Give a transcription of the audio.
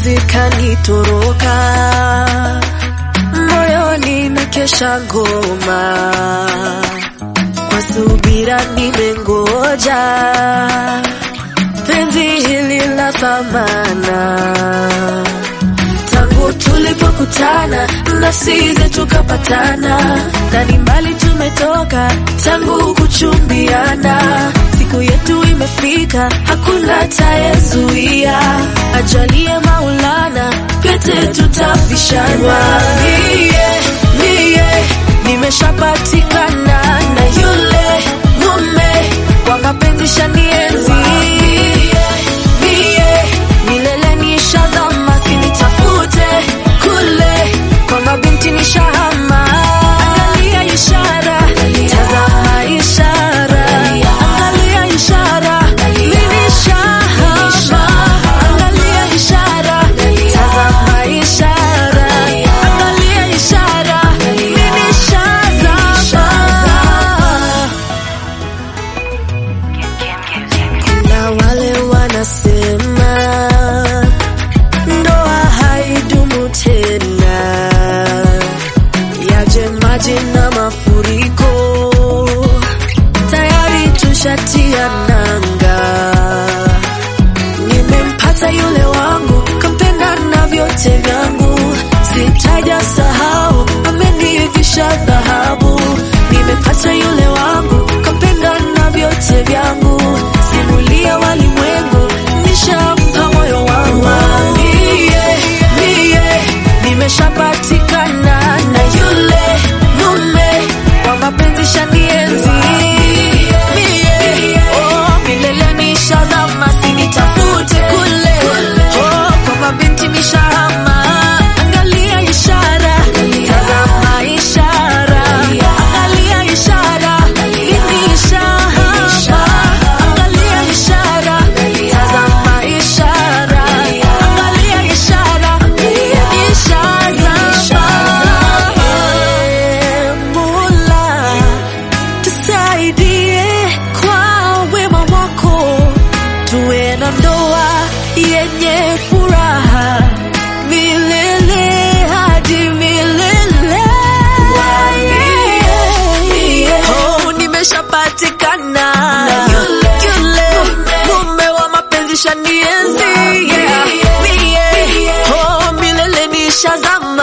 penzi kanitoroka, moyoni na kesha ngoma, kwa subira nimengoja penzi hili la thamana tangu tulipokutana nafsi zetu kapatana, na ni mbali tumetoka tangu kuchumbiana. Siku yetu imefika, hakuna tayezuia. Ajalie Maulana, pete tutavishana. Mie, mie nimeshapatikana na yule mume kwa mapenzi shanienzi. Mie milele nishazama, sinitafute kule kwa mabinti nishahama. Angalia ishara, tazama ishara, angalia ishara, mimi nishahama. Angalia ishara, tazama ishara, angalia ishara, mimi nishazama. Kuna wale wanasema ndoa haidumu tena, yaje maji na mafuriko, tayari tushatia nanga. Nimempata yule wangu, kampenda na vyote vyangu, sitaja sahau, amenivisha dhahabu. Nimepata yule wangu, kampenda na vyote vyangu, simulia walimwengu, nishampa moyo wangu. Mie, mie, nimeshapatikana na yule mume wa mapenzi shanienzi. Mie, oh, milele nishazama, sinitafute kule, oh, kwa mabinti nishahama. Angalia ishara, tazama ishara, angalia ishara, mimi nishahama. Angalia ishara, tazama ishara, angalia ishara, mimi nishazama. Mola, tusaidie kwa wema wako, tuwe na ndoa yenye furaha milele hadi milele. Oh, nimeshapatikana yule mume wa mapenzi shanienzi, yeah. Mie, oh, milele nishazama